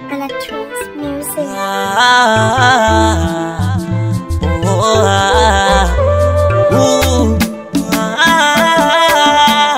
Electros Music. Ah, oh, ah, ooh, ah,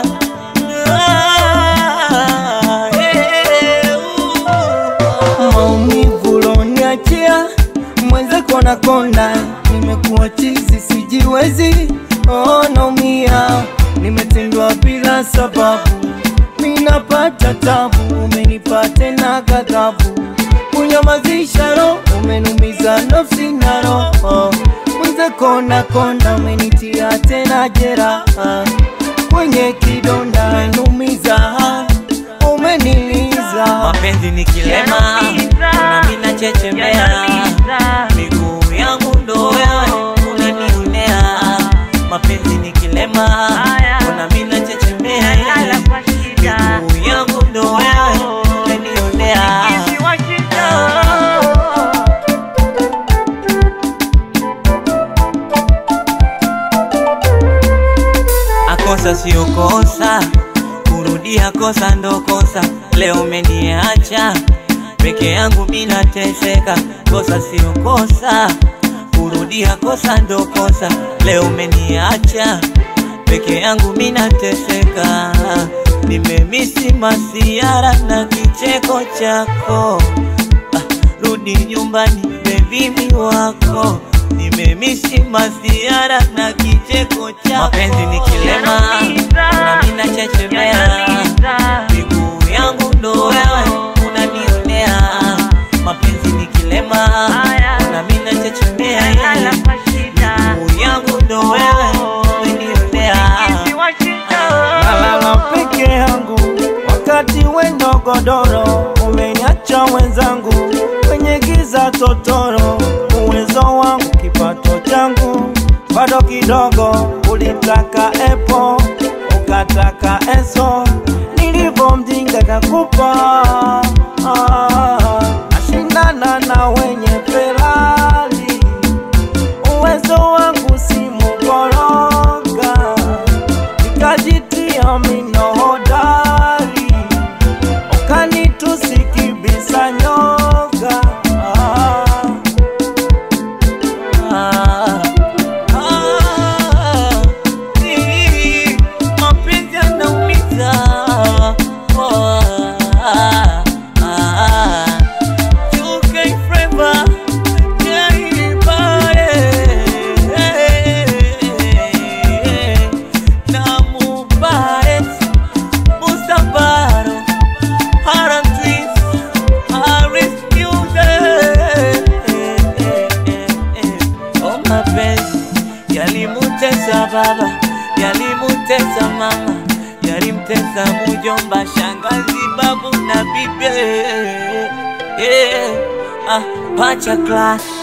ah, yeah, ooh. maumivu loniachia mweze kona kona, nimekuwa chizi sijiwezi, oh, naumia, nimetendwa bila sababu, minapata tabu, umenipa tena ghadhabu, kunyamazisha roho, umenumiza nafsi na roho, mweze kona kona, umenitia tena jeraha kwenye kidonda, umenumiza, umeniliza mapenzi ni kilema na mina chechemea miguu yangu ndo wewe unanionea mapenzi ni kilema na mina chechemea miguu yangu ndo wewe unanionea akosa sio kosa kurudia kosa ndo kosa leo umeniacha peke yangu mina teseka kosa sio kosa kurudia kosa ndo kosa leo umeniacha peke yangu mina teseka nimemisi masiara na kicheko chako ah, rudi nyumbani bebimi wako nimemisi masiara na kicheko chako mapenzi ni kilema na mina chechemea miguu yangu ndo wewe unanionea mapenzi ni kilema na mina chechemea miguu yangu ndo wewe unanionea nalala peke yangu wakati wendo godoro umeniacha wenzangu kwenye giza totoro uwezo wangu kipato changu bado kidogo ulitaka epo ukataka eso nilivyo mjinga kakupa ah, nashindana na wenye pelali uwezo wangu si mukoroga nikajitia mino hodari ukanitusikibisa nyoga ah. Ah, ah, hii, mapenzi yanaumiza. Oh, ah, ah, UK forever, Jaibae, na Mubarak, Mustabaro, Haram Twins, Haris Music. Oh, mapenzi yalimutesa baba, yalimutesa mama, yalimtesa mujomba, shangazi, babu na bibi. Yeah. Ah, pacha class